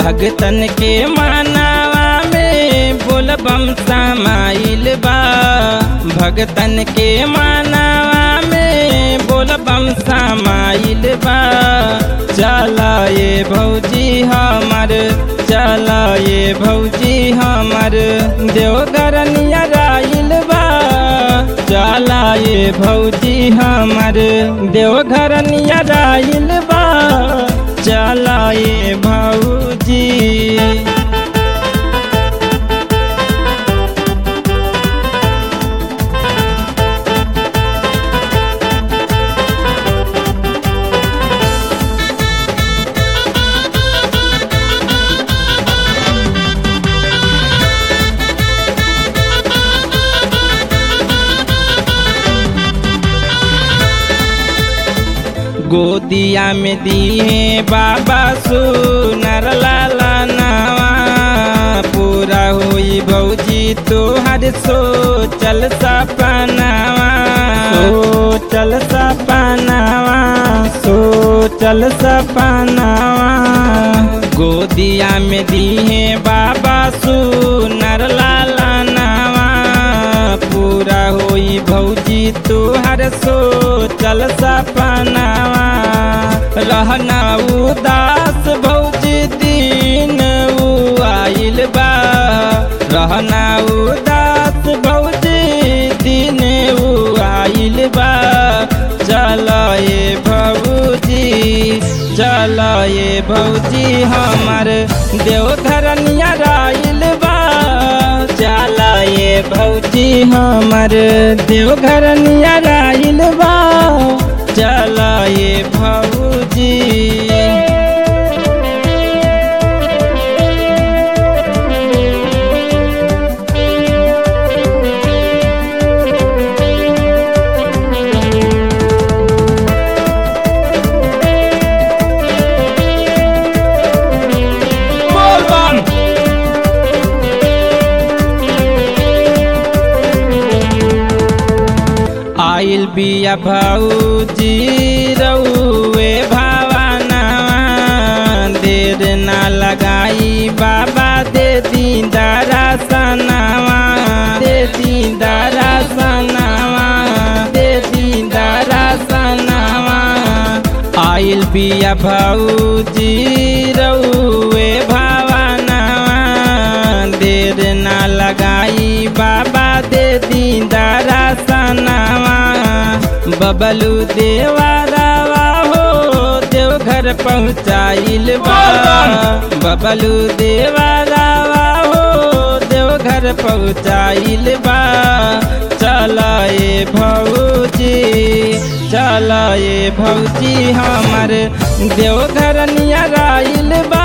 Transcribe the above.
भगतन के मानावा में बोलबम समाइल बा भगतन के मानावा में बोलबम समाइल बा चला ये भौजी हमर चला ये भौजी हमर देवघर नियराइल बा चला ये भौजी हमर देवघर नियराइल बा चला ये भौजी गोदिया में दिए बाबा सुनर लाला नावा पूरा होई भौजी तोहर सोचल सपनावा सोचल सपनावा सोचल सपनावा गोदिया में दिए बाबा सुनर लाला नावा पूरा होई भौजी तोहर सोचल सपनावा रहना उदास भौजी दिन उ आइल बा रहना उदास भौजी दिन उ आइल बा चल ये भौजी चल ये भौजी हमर देवघर नियराइल बा चल ये भौजी हमर देवघर नियराइल बा चल ये भौजी बोल बम आइल बिया भौजी रउए भावाना देर ना लगाई बाबा दे दीदारा सनावा दे दीदारा सनावा दे दीदारा सनावा आइल बिया भौजी रउए भावाना देर ना लगाई बाबा दे दीदारा सनावा बबलू देवारावा हो देवघर पहुँचाइल बा बबलू देवारावा हो देवघर पहुँचाइल बा चला ये भौजी चला ये भौजी हमर देवघर नियराइल बा